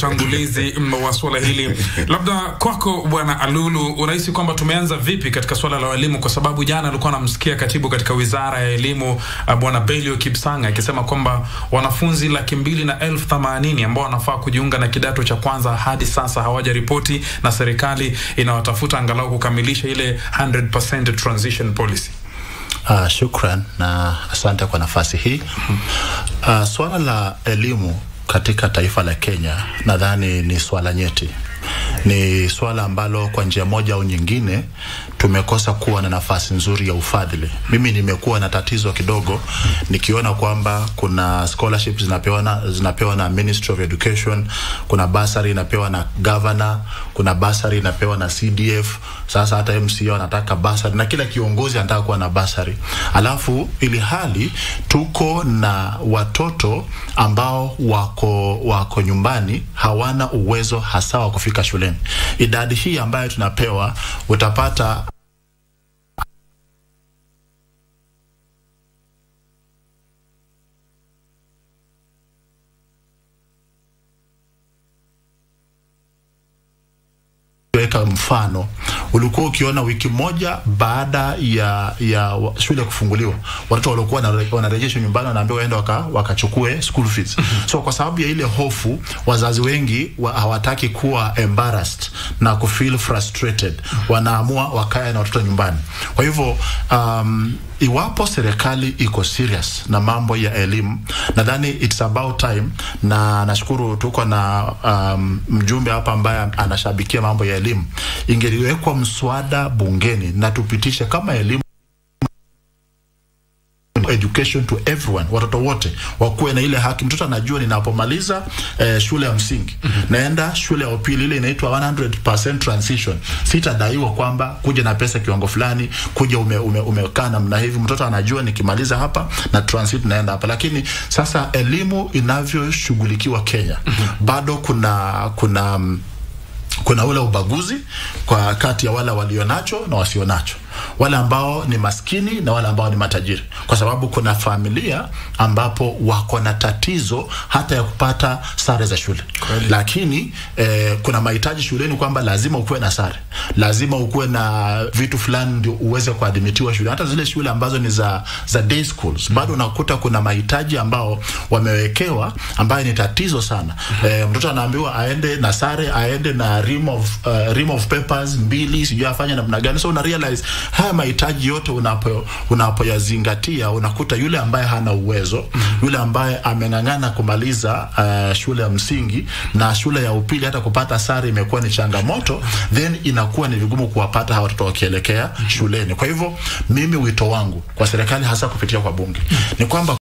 utangulizi wa suala hili. Labda kwako Bwana Alulu, unahisi kwamba tumeanza vipi katika suala la elimu? Kwa sababu jana alikuwa anamsikia katibu katika wizara ya elimu Bwana Belio Kipsang akisema kwamba wanafunzi laki mbili na elfu themanini ambao wanafaa kujiunga na kidato cha kwanza hadi sasa hawajaripoti na serikali inawatafuta angalau kukamilisha ile 100% transition policy. Uh, shukran na asante kwa nafasi hii. Uh, swala la elimu katika taifa la Kenya nadhani ni swala nyeti, ni swala ambalo kwa njia moja au nyingine tumekosa kuwa na nafasi nzuri ya ufadhili. Mimi nimekuwa na tatizo kidogo nikiona kwamba kuna scholarships zinapewa na, zinapewa na Ministry of Education, kuna basari inapewa na governor, kuna basari inapewa na CDF. Sasa hata MCA anataka basari na kila kiongozi anataka kuwa na basari, alafu ili hali tuko na watoto ambao wako wako nyumbani hawana uwezo hasa wa kufika shuleni. Idadi hii ambayo tunapewa utapata weka mfano, ulikuwa ukiona wiki moja baada ya ya shule kufunguliwa, watoto walikuwa wanarejeshwa nyumbani, wanaambiwa waende waka, wakachukue school fees. So kwa sababu ya ile hofu, wazazi wengi wa, hawataki kuwa embarrassed na kufeel frustrated, wanaamua wakae na watoto nyumbani. Kwa hivyo um, iwapo serikali iko serious na mambo ya elimu, nadhani it's about time, na nashukuru tuko na um, mjumbe hapa ambaye anashabikia mambo ya elimu, ingeliwekwa mswada bungeni na tupitishe kama elimu education to everyone, watoto wote wakuwe na ile haki. Mtoto anajua ninapomaliza eh, shule ya msingi mm -hmm. naenda shule ya upili ile inaitwa 100% transition, sitadaiwa kwamba kuja na pesa kiwango fulani, kuja ume, ume, umekaa namna hivi. Mtoto anajua nikimaliza hapa na transit naenda hapa. Lakini sasa elimu inavyoshughulikiwa Kenya mm -hmm. bado kuna kuna kuna ule ubaguzi kwa kati ya wale walionacho na wasionacho, wale ambao ni maskini na wale ambao ni matajiri, kwa sababu kuna familia ambapo wako na tatizo hata ya kupata sare za shule Kweli. Lakini eh, kuna mahitaji shuleni kwamba lazima ukuwe na sare, lazima ukuwe na vitu fulani ndio uweze kuadhimitiwa shule. Hata zile shule ambazo ni za za day schools bado unakuta kuna mahitaji ambao wamewekewa ambayo ni tatizo sana. Eh, mtoto anaambiwa aende na sare, aende na rim of, uh, rim of papers mbili, sijui afanye namna gani. So una realize haya mahitaji yote unapo unapoyazingatia, unakuta yule ambaye hana uwezo, yule ambaye ameng'ang'ana kumaliza uh, shule ya msingi na shule ya upili, hata kupata sare imekuwa ni changamoto, then inakuwa ni vigumu kuwapata hawa watoto wakielekea shuleni. Kwa hivyo mimi wito wangu kwa serikali, hasa kupitia kwa bunge, ni kwamba